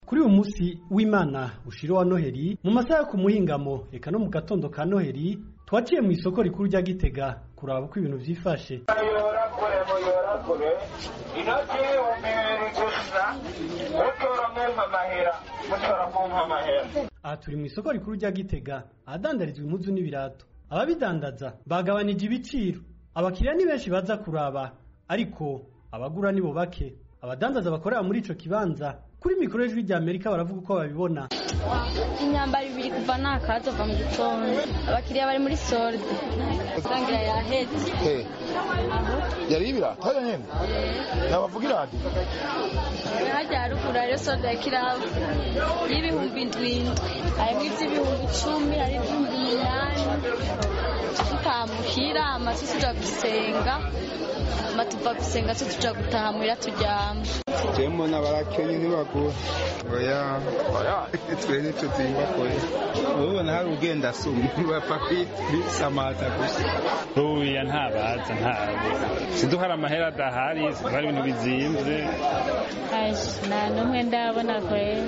kuri uyu munsi w'imana ushiro wa noheli mu masaha yo ku muhingamo eka no mu gatondo ka noheli twaciye mu isoko rikuru rya gitega kuraba uko ibintu vyifashe yorakure muyorakure inoti y'ibihumbi bibiri gusa utora mwumva amahera mutora kumva amahera aha turi mu isoko rikuru rya gitega ahadandarizwa impuzu n'ibirato ababidandaza bagabanije ibiciro abakiriya ni benshi baza kuraba ariko abagura nibo bake abadandaza bakorera muri ico kibanza kuri mikoro y'ijwi rya amerika baravuga uko babibona imyambaro ibiri kuva nakaza va mu gitondo abakiriya bari muri solde rangira yahetse Hey, yari ibirato hariya nyene nabavuga iradi hajya haruguru hariyo solde ya kirabu y'ibihumbi indwi harimo iby'ibihumbi icumi hari iby'ibihumbi umunani tutamuhira amazu tuja gusenga ama tuva gusenga se tuja gutaha muhira turyama jewe mbona barakenye ntibagura oya oya twe nico zimbakoye ubona hari ugenda asuma bapfa kwisamata gusa ruya ntabaza ntabo siduko hari amahera adahari siduko hari ibintu bizimvye nta n'umwe ndabona kwera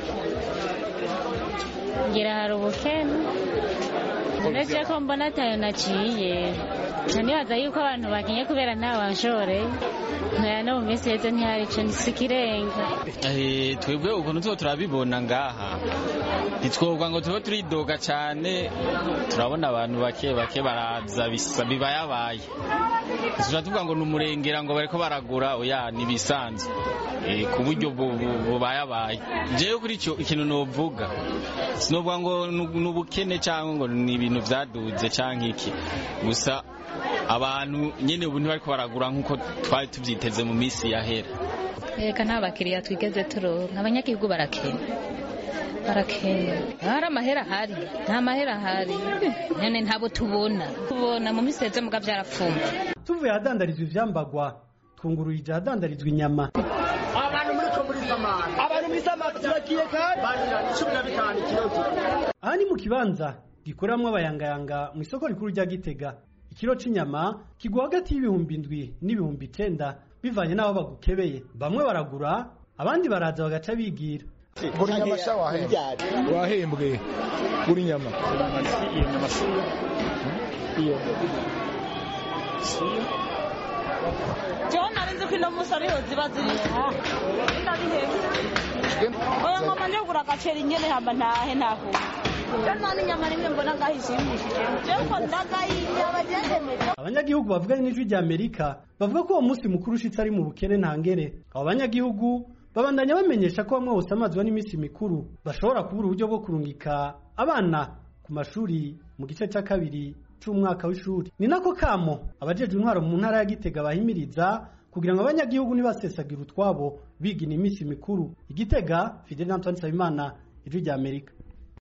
ngira hari ubukene uretse ko mbona atayo naciye nca nibaza yuko abantu bakenye kubera nta wanshoreye nkaya no mu minsi heze ntihari ico nisikirenga twebwe ukuntu tuba turabibona ngaha ntitwoga ngo tube turidoga cyane turabona abantu bake bake baraza bisa bibayabaye tuja tuvuga ngo ni umurengera ngo bariko baragura oya nibisanzwe ku buryo bubayabaye jewe kuri ico ikintu novuga sinovuga ngo ni ubukene cyangwa ngo ni ibintu vyaduze canke iki gusa abantu nyene ubu ntibariko baragura nk'uko twari tuvyiteze mu minsi yahera reka nta bakiriya twigeze turonka abanyagihugu barakena barakena hari amahera ahari nta mahera ahari none ntabo tubona tubona mu minsi heze muga vyarapfumba tuvuye ahadandarizwa ivyambagwa twungururije ahadandarizwa inyama abantu muri ko muri samani abantu muri samani turagiye kandi banira cumi na bitanu ikibazo aha ni mu kibanza gikoreramwo abayangayanga mu isoko rikuru rya gitega ikiro c'inyama kigwa hagati y'ibihumbi indwi n'ibihumbi icenda bivanye n'aho bagukebeye bamwe baragura abandi baraza bagaca bigira gura inyama sha wahembwe wahembwe gura inyama iyo nyama siyo iyo jewe narinzi ko ino musi ariho ziba ziri oya ngoma njogura agaceri nyene hamba ntahe ntaho none inyama rimwe mbona ngaho ishimishije jewe ko ndagayinya bagendemeza abanyagihugu bavuganye n'ijwi rya amerika bavuga ko uwo munsi mukuru ushitse ari mu bukene ntangere abo banyagihugu babandanya bamenyesha ko bamwe bose amazwa n'iminsi mikuru bashobora kubura uburyo bwo kurungika abana ku mashuri mu gice cya kabiri c'umwaka w'ishuri ni nako kamo abajejwe intwaro mu ntara ya gitega bahimiriza kugira ngo abanyagihugu ntibasesagira utwabo bigina iminsi mikuru igitega fidel antoine nsabimana ijwi rya amerika